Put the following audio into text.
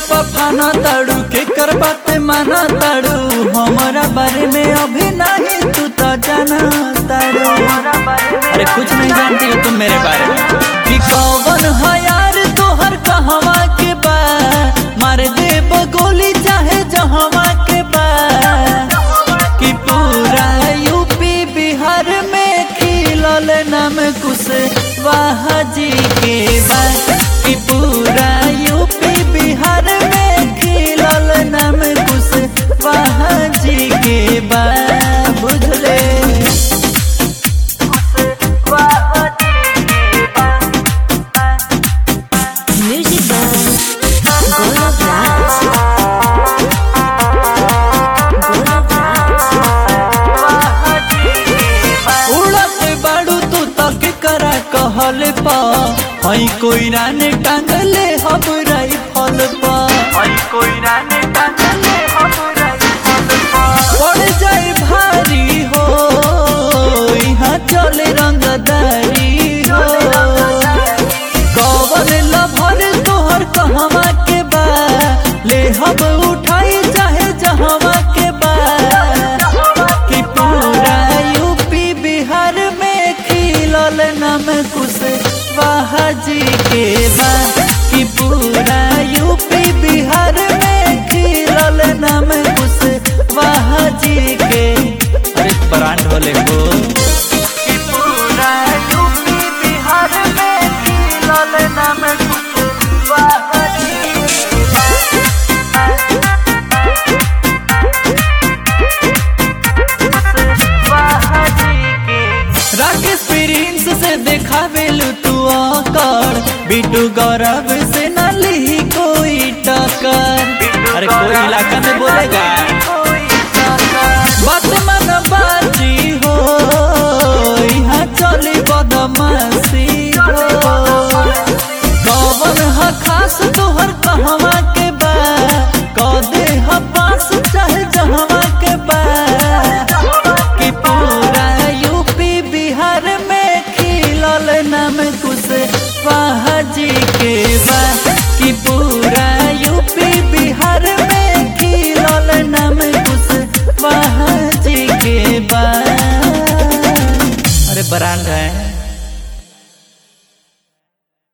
पफाना ताड़ू के कर बात माना ताड़ू हमारा बारे में अभी नहीं तू तो जाना ताड़ू अरे कुछ नहीं जानती हो तुम मेरे बारे में कि कौन है यार तोहर कहवा के बा मार दे गोली चाहे जहवा के बा कि पूरा यूपी बिहार में खिलल नाम कुछ वाह जी के बा कि पूरा यूपी बिहार में खिलल नाम कुछ वाह जी के बा बुझले Music by Golab Raj. Golab Raj. उड़त बाड़ू तू तक करा कहल पा हई कोई राने टांगले हम राइफल पा पड़ जाए भारी हो यहाँ चले रंगदारी हो कवन लभर तोहर कहवा के बा ले हम उठाई चाहे जहवा के बा कि पूरा यूपी बिहार में खिलल नाम कुछ वाह जी के बा कि पूरा यूपी बिहार में खिलल नाम कुछ वाह जी के अरे ब्रांड होले को कि पूरा यूपी बिहार में खिलल नाम कुछ वाह जी के राकेश प्रिंस से देखा बेलू तू आकर बिटू गौरव से न ली कोई टक्कर अरे कोई इलाका में बोलेगा बात मन बाजी हो यहाँ चली बदमाशी हो कौन ह खास तोहर कहवा के बा कह दे ह पास चाहे जहवा के बा कि पूरा यूपी बिहार में खिलल नाम कुछ वाह जी के